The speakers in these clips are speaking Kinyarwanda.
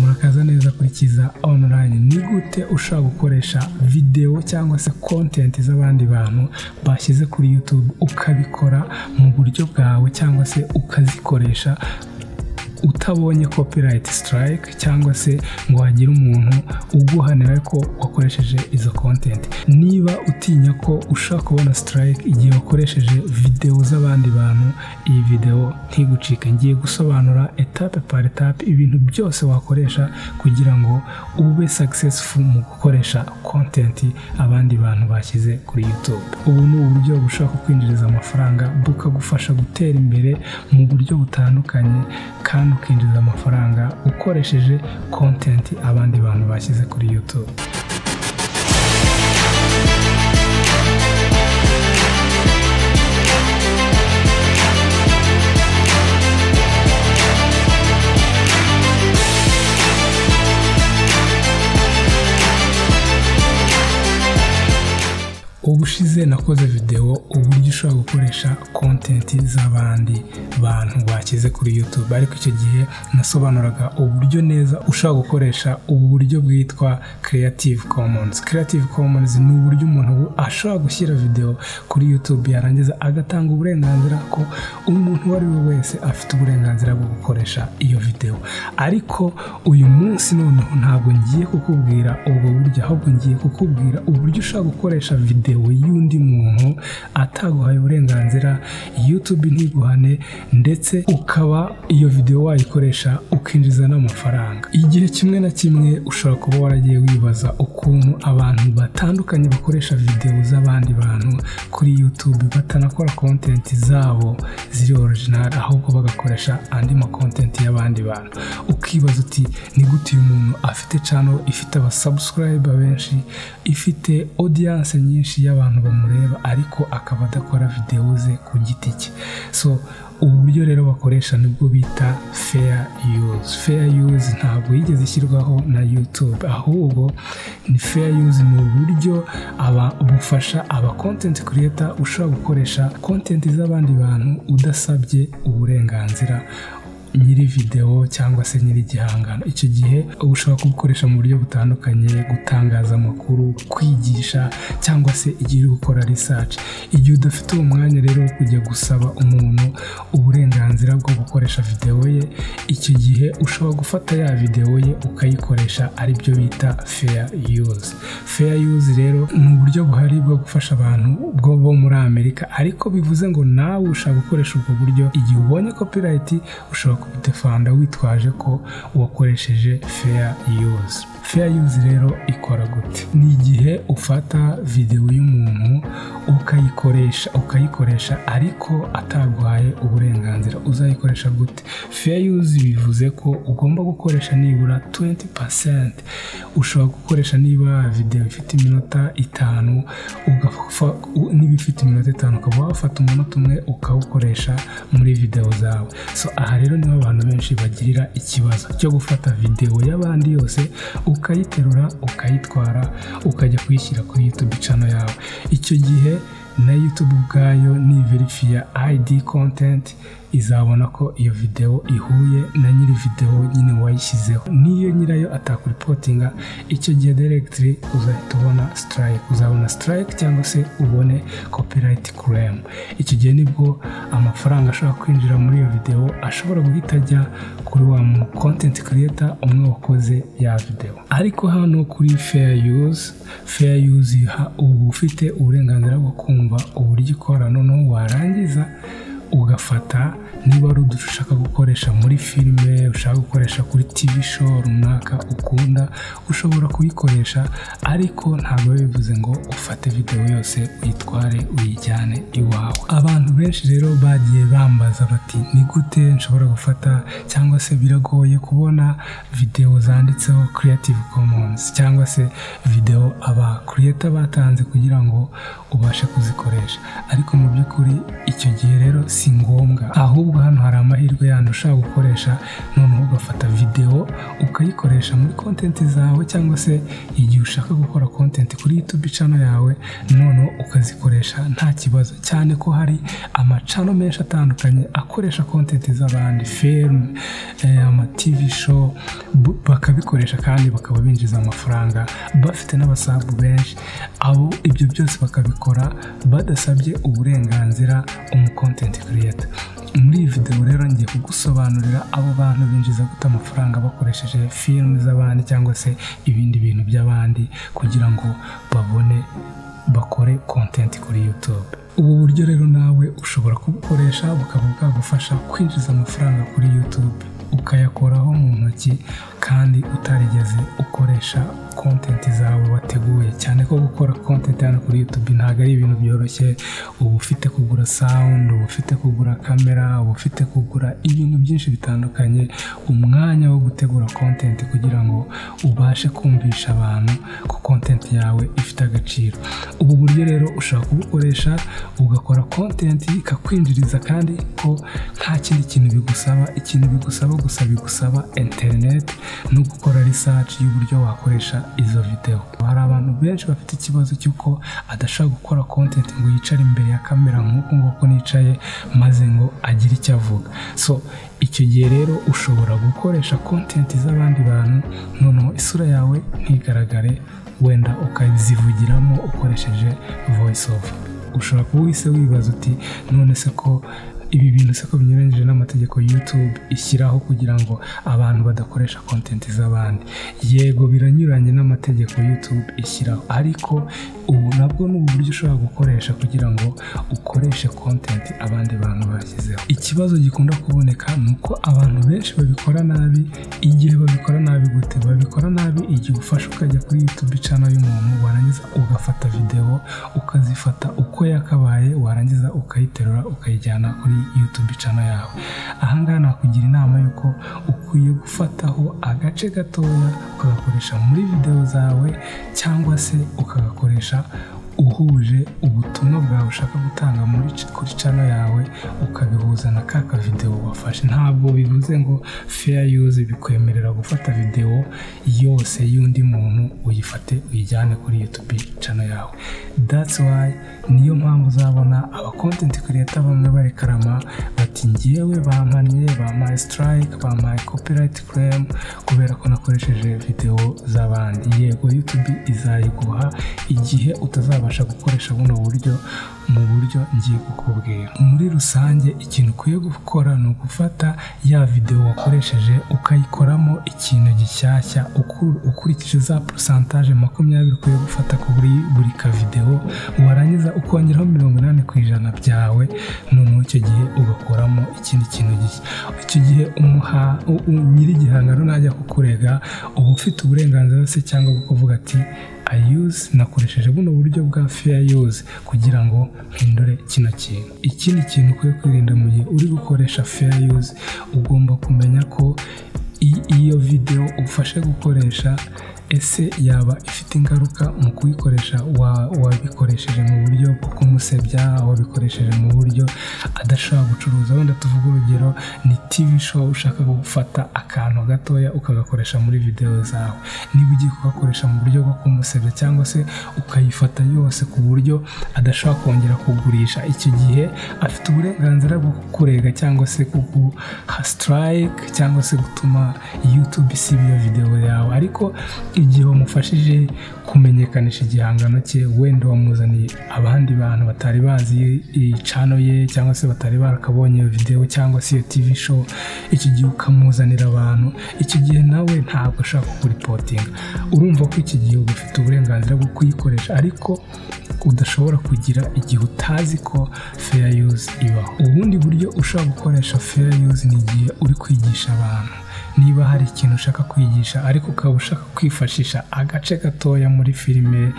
urakaza neza kuri kiza online ni gute ushaka gukoresha videwo cyangwa se content z'abandi bantu bashyize kuri youtube ukabikora mu buryo bwawe cyangwa se ukazikoresha utabonye copyright strike cyangwa se ngo hagire umuntu uguhanira ko wakoresheje izo content niba utinya ko ushaka kubona strike igihe wakoresheje videwo z'abandi bantu iyi videwo ntigucike ngiye gusobanura etape par etape ibintu byose wakoresha kugira ngo ube successful mu gukoresha content abandi bantu bashyize kuri youtube ubu ni uburyo bushaka kwinjiriza amafaranga bukagufasha gutera imbere mu buryo butandukanye kandi ukinjiza amafaranga ukoresheje content abandi bantu bashyize kuri YouTube. ubushize nakoze videwo uburyo ushobora gukoresha kontenti z'abandi bantu bashyize kuri YouTube ariko icyo gihe nasobanuraga uburyo neza ushobora gukoresha ubu buryo bwitwa Creative Commons Creative Commons ni uburyo umuntu ashobora gushyira videwo kuri YouTube yarangiza agatanga uburenganzira ko umuntu uwo ari we wese afite uburenganzira bwo gukoresha iyo videwo ariko uyu munsi noneho ntabwo ngiye kukubwira ubwo buryo ahubwo ngiye kukubwira uburyo ushobora gukoresha videwo y'undi muntu ataguhaye uburenganzira YouTube ntiguhane ndetse ukaba iyo videwo wayikoresha ukinjiza n'amafaranga igihe kimwe na kimwe ushobora kuba waragiye wibaza ukuntu abantu batandukanye bakoresha videwo z'abandi bantu kuri YouTube batanakora content zabo ziri original ahubwo bagakoresha andi ma content y'abandi bantu ukibaza uti ni gute uyu muntu afite channel ifite abasubscriber benshi ifite audience nyinshi y'abantu bamureba ariko akaba adakora videwo ze ku giti cye so ubu buryo rero bakoresha nibwo bita fair use fair use ntabwo yigeze ishyirwaho na youtube ahubwo ni fair use ni uburyo bufasha aba content creator ushobora gukoresha content z'abandi bantu udasabye uburenganzira nyiri videwo cyangwa se nyiri igihangano icyo gihe ushobora kubukoresha mu buryo butandukanye gutangaza amakuru kwigisha cyangwa se igihe uri gukora research igihe udafite uwo mwanya rero wo kujya gusaba umuntu uburenganzira bwo gukoresha videwo ye icyo gihe ushobora gufata ya videwo ye ukayikoresha ari byo bita fair use fair use rero ni uburyo buhari bwo gufasha abantu bwo bo muri amerika ariko bivuze ngo nawe ushaka gukoresha ubwo buryo igihe ubonye copyright ushobora kubidefanda witwaje ko wakoresheje fair use fair use rero ikora gute ni igihe ufata videwo y'umuntu ukayikoresha ukayikoresha ariko ataguhaye uburenganzira uzayikoresha gute fair use bivuze ko ugomba gukoresha nibura 20% ushobora gukoresha niba videwo ifite iminota itanu niba ifite iminota itanu ukaba wafata umunota umwe ukawukoresha muri videwo zawe so aha rero niho abantu benshi bagirira ikibazo cyo gufata videwo y'abandi yose ukayiterura ukayitwara ukajya kuyishyira kuri YouTube channel yawe icyo gihe na YouTube ubwayo niverifiya ID content izabona ko iyo videwo ihuye na nyiri videwo nyine wayishyizeho niyo nyirayo atakuripotinga icyo gihe directly uzahita ubona strike uzabona strike cyangwa se ubone copyright claim icyo gihe nibwo amafaranga ashobora kwinjira muri iyo videwo ashobora guhita ajya kuri wa mu content creator umwe wakoze ya videwo ariko hano kuri fair use fair use iha uba ufite uburenganzira bwo kumva uburyo ikora noneho warangiza ugafata niba ari uduce ushaka gukoresha muri filime ushaka gukoresha kuri tv show runaka ukunda ushobora kuyikoresha ariko ntabwo bivuze ngo ufate videwo yose uyitware uyijyane iwawe abantu benshi rero bagiye bambaza bati ni gute nshobora gufata cyangwa se biragoye kubona videwo zanditseho creative commons cyangaba se videwo aba creator batanze kugira ngo ubashe kuzikoresha ariko mu by'ukuri icyo gihe rero si ngombwa ahubwo hano hari amahirwe yandi ushaka gukoresha noneho ugafata videwo ukayikoresha muri kontenti zawe cyangwa se igihe ushaka gukora kontenti kuri yutubi cano yawe noneho ukazikoresha nta kibazo cyane ko hari amacano menshi atandukanye akoresha kontenti z'abandi ferme amativi show bu- bakabikoresha kandi bakaba binjiza amafaranga bafite n'abasabu benshi abo ibyo byose bakabikora badasabye uburenganzira umukontenti kiriyeta muri iyi videwo rero ngiye kugusobanurira abo bantu binjiza gute amafaranga bakoresheje filime z'abandi cyangwa se ibindi bintu by'abandi kugira ngo babone bakore kontenti kuri YouTube. Ubu buryo rero nawe ushobora kubukoresha bukaba bwagufasha kwinjiza amafaranga kuri YouTube ukayakoraho mu ntoki kandi utarigeze ukoresha kontenti zawe wateguye cyane ko gukora kontenti hano kuri YouTube ntabwo ari ibintu byoroshye uba ufite kugura sawundi uba ufite kugura kamera uba ufite kugura ibintu byinshi bitandukanye umwanya wo gutegura kontenti kugira ngo ubashe kumvisha abantu ko kontenti yawe ifite agaciro ubu buryo rero ushobora kubukoresha ugakora kontenti ikakwinjiriza kandi ko nta kindi kintu bigusaba ikintu bigusaba gusa bigusaba interineti no gukora risaci y'uburyo wakoresha izo videwo hari abantu benshi bafite ikibazo cy'uko adashaka gukora kontenti ngo yicare imbere ya kamera nk'uku nguku nicaye maze ngo agire icyo avuga so icyo gihe rero ushobora gukoresha kontenti z'abandi bantu noneho isura yawe ntigaragare wenda ukazivugiramo ukoresheje voice over ushobora kuba uhise wibaza uti none se ko ibi bintu se ko binyuranyije n'amategeko YouTube ishyiraho kugira ngo abantu badakoresha kontenti z'abandi yego biranyuranye n'amategeko YouTube ishyiraho ariko ubu nabwo ni uburyo ushobora gukoresha kugira ngo ukoreshe kontenti abandi bantu bashyizeho ikibazo gikunda kuboneka ni uko abantu benshi babikora nabi igihe babikora nabi gute babikora nabi igihe ufashe ukajya kuri YouTube channel y'umuntu warangiza ugafata videwo ukazifata uko yakabaye warangiza ukayiterura ukayijyana kuri YouTube channel yawe ahangaha nakugira inama y'uko ukwiye gufataho agace gatoya ukagakoresha muri videwo zawe cyangwa se ukagakoresha uhuje ubutumwa bwawe ushaka gutanga muri kuri cano yawe ukabihuza na ka kavidewo wafashe ntabwo bivuze ngo fair use bikwemerera gufata videwo yose y'undi muntu uyifate uyijyane kuri youtube cano yawe that's why niyo mpamvu uzabona aba content creator bamwe barekarama bati ngewe bampannye bampaye strike bampaye copyright claim kubera ko nakoresheje videwo z'abandi yego youtube izayiguha igihe utazabasha gukoresha buno buryo mu buryo ngiye kukubwira muri rusange ikintu ukwiye gukora ni ugufata ya videwo wakoresheje ukayikoramo ikintu gishyashya uku- ukurikije za porosantaje makumyabiri ukwiye gufata kuri buri kavidewo warangiza ukongeraho mirongo inani ku ijana byawe noneho icyo gihe ugakoramo ikindi kintu gishya icyo gihe umuha- u- u- nyir'igihangano najya kukurega uba ufite uburenganzira se cyangwa bwo kuvuga ati ayuzi nakoresheje buno buryo bwa fair use kugira ngo mpindure kino kintu ikindi kintu ukwiye kwirinda mu gihe uri gukoresha fair use ugomba kumenya ko i- iyo video ufashe gukoresha ese yaba ifite ingaruka mu kuyikoresha wa- wabikoresheje mu buryo bwo kumusebya wabikoresheje mu buryo adashobora gucuruza wenda tuvuge urugero ni tv show ushaka gufata akantu gatoya ukagakoresha muri video zawe niba ugiye kugakoresha mu buryo bwo kumusebya cyangwa se ukayifata yose ku buryo adashobora kongera kugurisha icyo gihe afite uburenganzira bwo kukurega cyangwa se kuguha strike cyangwa se gutuma youtube isiba iyo video yawe ariko igihe wamufashije kumenyekanisha igihangano cye wenda wamuzaniye abandi bantu batari bazi icano ye cyangwa se batari barakabonye iyo video cyangwa se iyo tv show icyo gihe ukamuzanira abantu icyo gihe nawe ntabwo ashaka kukuripotinga urumva ko iki gihe uba ufite uburenganzira bwo kuyikoresha ariko udashobora kugira igihe utazi ko fair use ibaho ubundi buryo ushobora gukoresha fair use ni igihe uri kwigisha abantu niba hari ikintu ushaka kwigisha ariko ukaba ushaka kwifashisha agace gatoya muri filime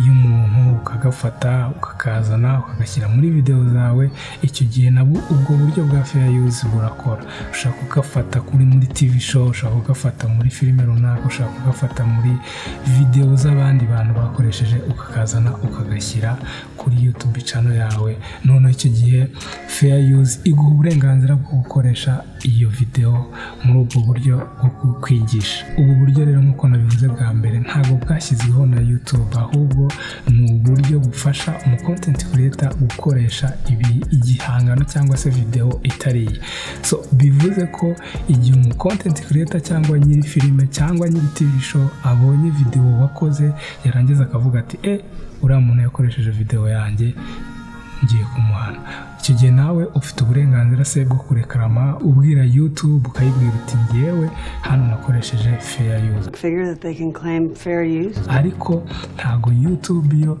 y'umuntu ukagafata ukakazana ukagashyira muri videwo zawe icyo gihe nabwo ubwo buryo bwa feya yuzi burakora ushaka kugafata kuri muri tivi show ushaka kugafata muri filime runaka ushaka kugafata muri videwo z'abandi bantu bakoresheje ukakazana ukagashyira kuri yutubi cano yawe noneho icyo gihe feya yuzi iguha uburenganzira bwo gukoresha iyo videwo muri ubwo buryo bwo kwigisha ubu buryo rero nk'uko nabivuze bwa mbere ntabwo bwashyizweho na yutube ahubwo ni uburyo bufasha umukontenti kureta gukoresha ibi igihangano cyangwa se videwo itari iye so bivuze ko igihe umukontenti kureta cyangwa nyiri filime cyangwa nyiri tivi show abonye videwo wakoze yarangiza akavuga ati e uriya muntu yakoresheje videwo yanjye ngiye kumuhana icyo gihe nawe ufite uburenganzira se bwo kurekarama ubwira yutube ukayibwira uti ngewe hano nakoresheje feya yuzi figure that they can claim fair use. ariko ntabwo yutube yo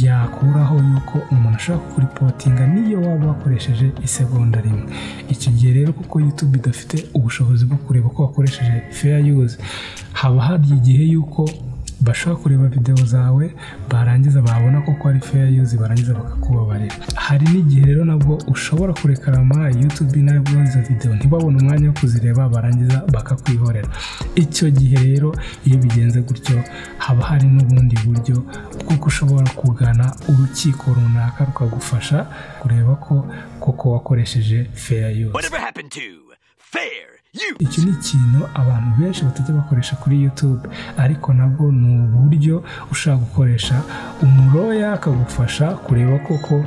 yakuraho yuko umuntu ashobora kuripotinga niyo waba wakoresheje isegonda rimwe iki gihe rero kuko yutube idafite ubushobozi bwo kureba ko wakoresheje feya yuzi haba hari igihe yuko bashobora kureba videwo zawe barangiza babona ko ari feya yuzi barangiza bakakubabarira hari n'igihe rero nabwo ushobora kurekarama yutube nabwo izo videwo ntibabone umwanya wo kuzireba barangiza bakakwihorera icyo gihe rero iyo bigenze gutyo haba hari n'ubundi buryo kuko ushobora kugana urukiko runaka rukagufasha kureba ko koko wakoresheje feya yuzi Whatever happened to fair you? iki ni ikintu abantu benshi batajya bakoresha kuri YouTube ariko nabwo ni uburyo ushobora gukoresha umuroya akagufasha kureba koko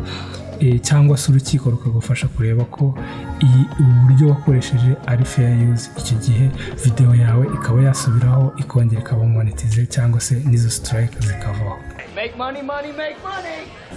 eh, cyangwa se urukiko rukagufasha kureba ko iyi- ubu buryo wakoresheje ari fair use iki gihe videwo yawe ikaba yasubiraho ikongera ikaba monetize cyangwa se n'izo strike zikavaho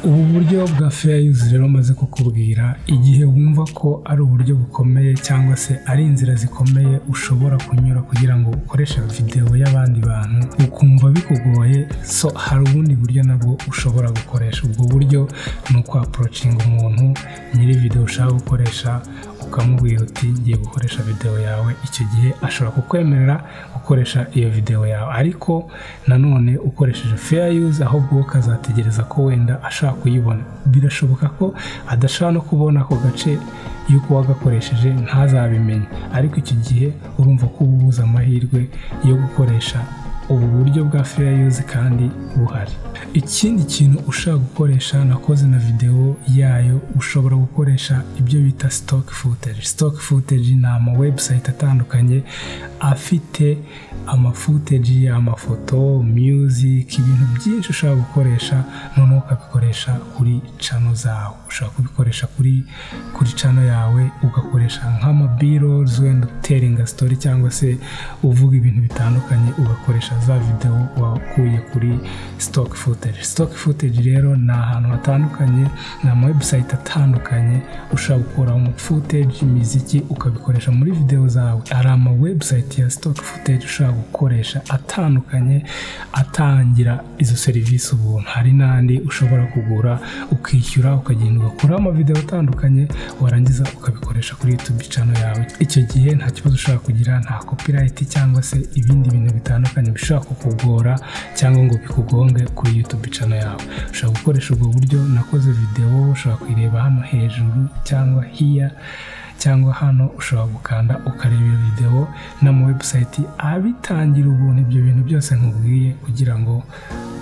ubu buryo bwa fair use rero maze kukubwira igihe wumva ko ari uburyo bukomeye cyangwa se ari inzira zikomeye ushobora kunyura kugira ngo ukoreshe videwo y'abandi bantu ukumva bikugoye so hari ubundi buryo nabwo ushobora gukoresha ubwo buryo ni ukwaporocinga umuntu nyiri videwo ushaka gukoresha ukamubwira uti ngiye gukoresha videwo yawe icyo gihe ashobora kukwemerera gukoresha iyo videwo yawe ariko nanone ukoresheje fair use ahubwo ukazategereza ko wenda ashaka kuyibona birashoboka ko adashobora no kubona ako gace y'uko wagakoresheje ntazabimenye ariko iki gihe urumva ko uba ubuze amahirwe yo gukoresha ubu buryo bwa fair use kandi buhari ikindi kintu ushaka gukoresha nakoze na videwo yayo ushobora gukoresha ibyo bita stock footage stock footage ni ama website atandukanye afite ama footage amafoto music ibintu byinshi ushobora gukoresha noneho ukabikoresha kuri cano zawe ushobora kubikoresha kuri kuri cano yawe ugakoresha nk'amabirozi wenda uteringa sitori cyangwa se uvuga ibintu bitandukanye ugakoresha za videwo wakuye kuri stock footage stock footage rero ni ahantu hatandukanye ni ama website atandukanye ushobora gukuraho footage imiziki ukabikoresha muri videwo zawe hari ama website ya stock footage ushobora gukoresha atandukanye atangira izo serivisi ubuntu hari n'andi ushobora kugura ukishyura ukagenda ugakuraho amavidewo atandukanye warangiza ukabikoresha kuri youtube channel yawe icyo gihe nta kibazo ushobora kugira nta copyright cyangwa se ibindi bintu bitandukanye bishobora kukugora cyangwa ngo bikugonge kuri youtube channel yawe ushobora gukoresha ubwo buryo nakoze videwo ushobora kuyireba hano hejuru cyangwa hiya cyangwa hano ushobora gukanda ukareba iyo videwo n'ama website abitangira ubuntu ibyo bintu byose nkubwiye kugira ngo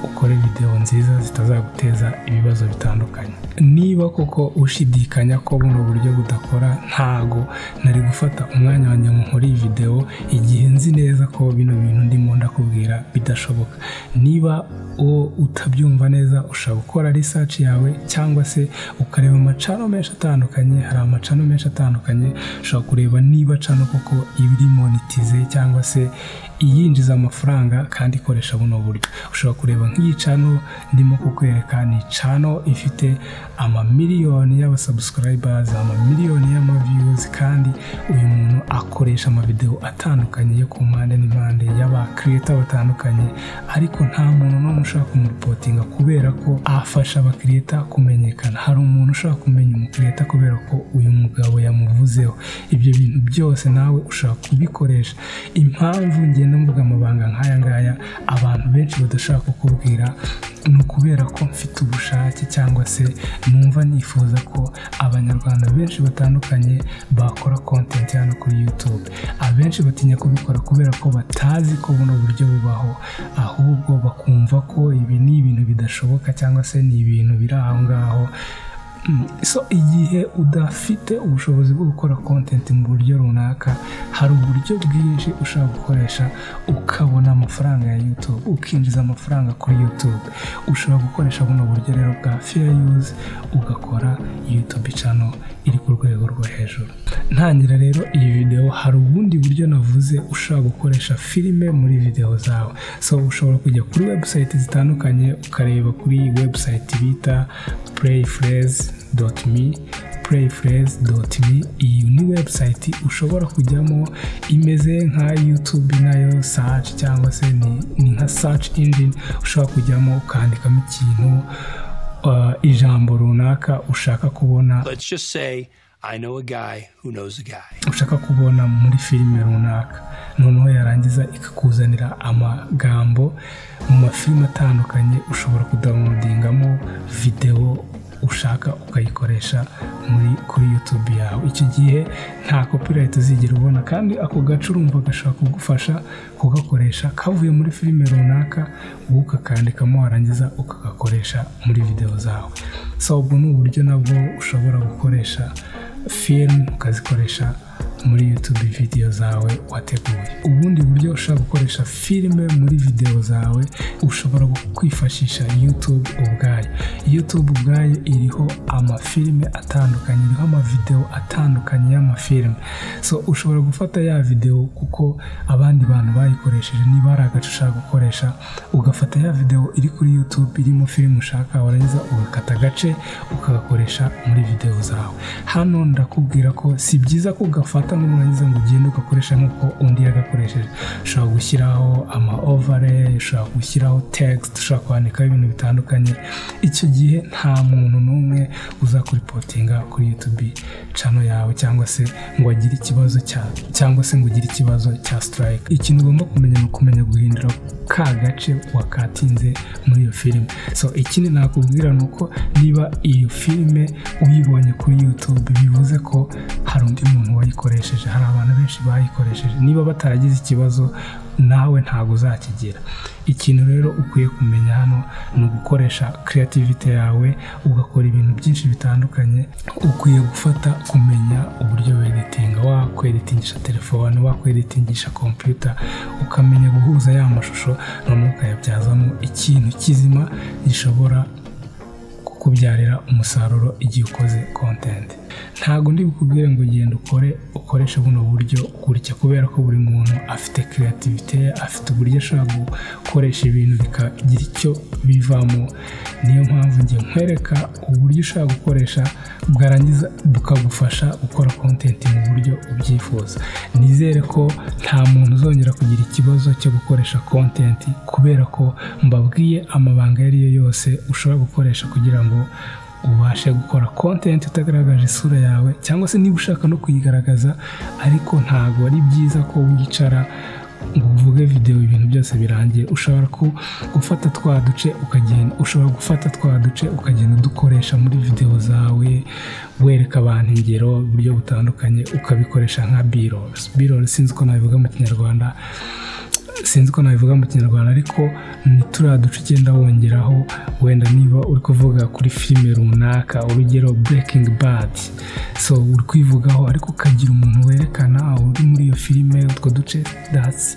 ukore videwo nziza zitazaguteza ibibazo bitandukanye niba koko ushidikanya ko buno buryo budakora ntago nari gufata umwanya wanjye ngo nkore iyi videwo igihe nzi neza ko bino bintu ndimo ndakubwira bidashoboka niba uwo utabyumva neza ushobora gukora research yawe cyangwa se ukareba amacano menshi atandukanye hari amacano menshi atandukanye ushobora kureba niba cano koko ibiri monetize cyangwa se iyinjiza amafaranga kandi ikoresha buno buryo ushobora kureba nk'iyi cano ndimo kukwereka ni cano ifite amamiliyoni y'abasubscribers amamiliyoni y'amaviewers kandi uyu muntu akoresha amavideo atandukanye yo ku mpande n'impande y'aba creator batandukanye ariko nta muntu n'umwe ushaka kumurepotinga kubera ko afasha aba creator kumenyekana hari umuntu ushaka kumenya umu creator kubera ko uyu mugabo yamuvuzeho ibyo bintu byose nawe ushaka kubikoresha impamvu ngenda mvuga amabanga nk'aya ngaya abantu benshi badashaka kukubwira ni ukubera ko mfite ubushake cyangwa se numva nifuza ko abanyarwanda benshi batandukanye bakora content hano kuri youtube abenshi batinya kubikora kubera ko batazi ko buno buryo bubaho ahubwo bakumva ko ibi ni ibintu bidashoboka cyangwa se ni ibintu biri aho ngaho Mm, so igihe udafite ubushobozi bwo gukora content mu buryo runaka hari uburyo bwinshi ushobora gukoresha ukabona amafaranga ya youtube ukinjiza amafaranga kuri youtube ushobora gukoresha buno buryo rero bwa fair use ugakora youtube channel iri ku rwego rwo hejuru ntangira rero iyi video hari ubundi buryo navuze ushobora gukoresha filime muri video zawe so ushobora kujya kuri website zitandukanye ukareba kuri website bita playfraze.me playfraze.me iyi ni website ushobora kujyamo imeze nka youtube nayo search cyangwa se ni, ni nka search engine ushobora kujyamo ukandikamo ikintu uh, ijambo runaka ushaka kubona Let's just say I know a guy who knows a guy. ushaka kubona muri filime runaka noneho yarangiza ikakuzanira amagambo mu mafilime atandukanye ushobora kudawunodingamo videwo ushaka ukayikoresha muri kuri youtube yawe icyo gihe nta copyright uzigera ubona kandi ako gace urumva gashobora kugufasha kugakoresha kavuye muri filime runaka wowe ukakandikamo warangiza ukagakoresha muri videwo zawe so ubwo ni uburyo nabwo ushobora gukoresha film ukazikoresha muri youtube video zawe wateguye ubundi buryo ushobora gukoresha filime muri video zawe ushobora kwifashisha youtube ubwayo youtube ubwayo iriho amafilime atandukanye iriho amavideo atandukanye y'amafilime so ushobora gufata ya video kuko abandi bantu bayikoresheje niba hari agace ushaka gukoresha ugafata ya video iri kuri youtube irimo filime ushaka warangiza ugakata agace ukagakoresha muri video zawe hano ndakubwira ko si byiza ko ugafata n'umwangiza ngo ugende ugakoresha nk'uko undi yagakoresheje ushobora gushyiraho ama overlay ushobora gushyiraho text ushobora kwandikaho ibintu bitandukanye icyo gihe nta muntu n'umwe uzakuripotinga kuri youtube channel yawe cyangwa se ngo agire ikibazo cya cyangwa se ngo ugire ikibazo cya strike ikintu ugomba kumenya ni ukumenya guhindura ka gace wakatinze muri iyo filime so ikindi nakubwira ni uko niba iyo filime uyibonye kuri youtube bivuze ko hari undi muntu wayikoresheje hari abantu benshi bayikoresheje niba bataragize ikibazo nawe ntabwo uzakigira ikintu rero ukwiye kumenya hano ni ugukoresha creativity yawe ugakora ibintu byinshi bitandukanye ukwiye gufata kumenya uburyo weditinga wakweditingisha telefone wakweditingisha kompiyuta ukamenya guhuza ya mashusho noneho ukayabyazamo ikintu kizima gishobora kukubyarira umusaruro igihe ukoze content ntabwo ndi bukubwire ngo genda ukore ukoreshe buno buryo gutya kubera ko buri muntu afite creativity ye afite uburyo ashobora gukoresha ibintu bikagira icyo bivamo niyo mpamvu ngiye nkwereka uburyo ushobora gukoresha bwarangiza bukagufasha gukora content mu buryo ubyifuza nizere ko nta muntu uzongera kugira ikibazo cyo gukoresha content kubera ko mbabwiye amabanga ayo ari yo yose ushobora gukoresha kugira ngo ubashe gukora content utagaragaje isura yawe cyangwa se niba ushaka no kuyigaragaza ariko ntabwo ari byiza ko wicara ngo uvuge videwo ibintu byose birangiye ushobora ku- gufata twa duce ukagenda ushobora gufata twa duce ukagenda udukoresha muri videwo zawe wereka abantu ingero uburyo butandukanye ukabikoresha nka birols birols sinzi uko nabivuga mu kinyarwanda sinzi uko nabivuga mu kinyarwanda ariko ni turiya duce ugenda wongeraho wenda niba uri kuvuga kuri filime runaka urugero breaking bad so uri kwivugaho ariko ukagira umuntu werekana uri muri iyo filime utwo duce that's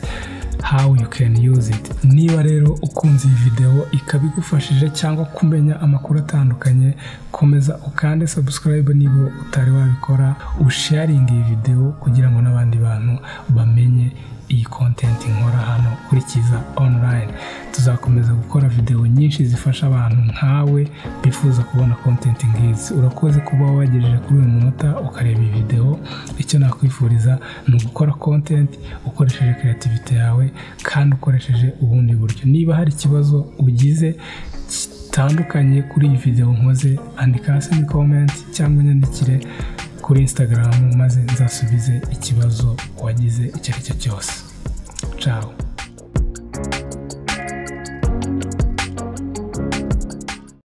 how you can use it niba rero ukunze iyi videwo ikaba igufashije cyangwa kumenya amakuru atandukanye komeza ukande subscribe niba utari wabikora usharinge iyi videwo kugira ngo n'abandi bantu bamenye iyi content nkora hano kuri Kiza online tuzakomeza gukora video nyinshi zifasha abantu nkawe bifuza kubona content nk'izi urakoze kuba wagejeje kuri uyu munota ukareba iyi video icyo nakwifuriza ni ugukora content ukoresheje creativity yawe kandi ukoresheje ubundi buryo niba hari ikibazo ugize gitandukanye kuri iyi video nkoze andika hasi muri comment cyangwa unyandikire kuri instagram maze nzasubize ikibazo wagize icyo ari cyo cyose ciao